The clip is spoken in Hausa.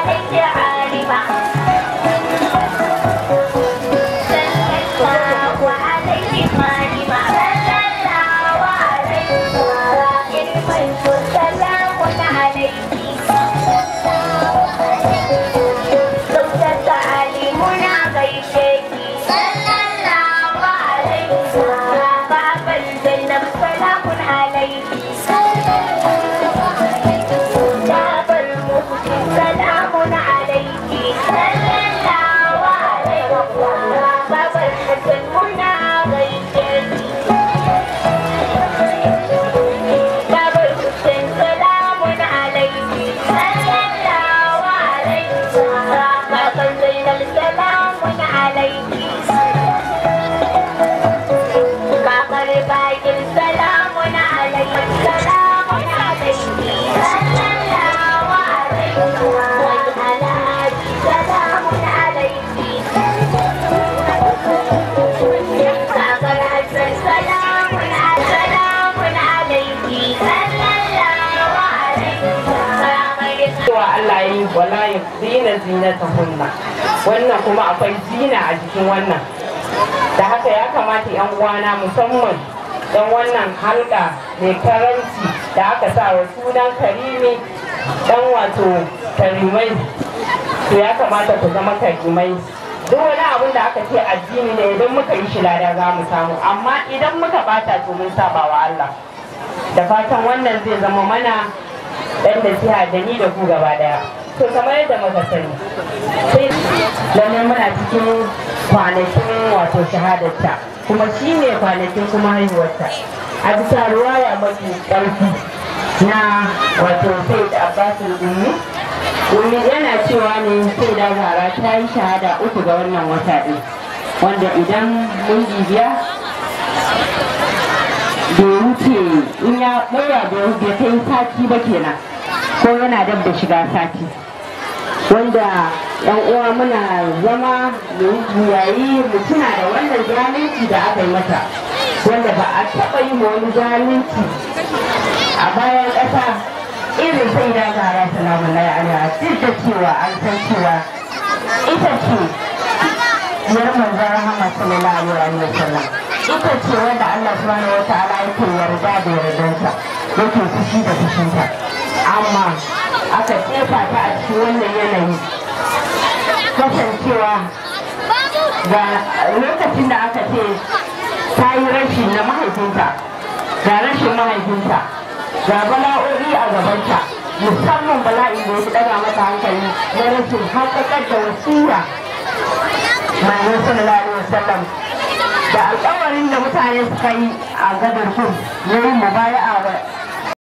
عليه عالما صلى الله عليه عالما صلى الله عليه علما سلام عليه زوجة علمنا غيشتي صلى الله عليه باب الجنة سلام عليه باب المسلم سلام عليك صلى الله عليه باب الحسن منا غيشتي باب الحسن سلام عليك صلى الله عليه باب زينب سلام عليك باب الباقر سلام عليك سلام عليك صلى الله عليه وعلى آله سلام عليك باب الحسن سلام عليك سلام عليك صلى الله عليه وسلم cewa Allah ya yi wala ya zina zinata hunna wannan kuma akwai zina a jikin wannan da haka ya kamata yan uwana musamman don wannan halka mai karanci da aka sa wa sunan karimi dan wato karimai to ya kamata ku zama karimai duk wani abin da aka ce addini ne idan muka yi shi lada za mu samu amma idan muka bata to mun saba wa Allah da fatan wannan zai zama mana dan da siya da ni da ku gaba daya to kamar yadda muka sani sai lalle muna cikin kwanakin wato shahadarta kuma shi ne kwanakin kuma haihuwarta a bisa ruwaya mafi ƙarfi na wato sai da abbasul ummi ummi yana cewa ne sai da zara ta yi shahada uku ga wannan wata ɗin wanda idan mun bibiya bai wuce in ya ɗora bai kai sati ba kenan ko yana dab da shiga sati wanda yan uwa muna zama mu yayi mu tuna da wannan zalunci da aka yi mata wanda ba a taɓa yi ma wani zalunci a bayan ƙasa irin sai da gara salamun lai alaiha duk da cewa an san cewa ita ce yar manzon rahama sallallahu alaihi wa sallam ita ce wanda Allah subhanahu wa ta'ala yake yarda da yardansa yake fushi da fushinta amma aka jefa ta a cikin wannan yanayi kasancewa ga lokacin da aka ce ta yi rashin na mahaifinta ga rashin mahaifinta ga bala'o'i a gabanta musamman bala'in da ya fi daga mata hankali na rashin haƙaƙar da wasiya mai sallallahu alaihi wasallam da alƙawarin da mutane suka yi a gadar kun yayin mubaya'a wa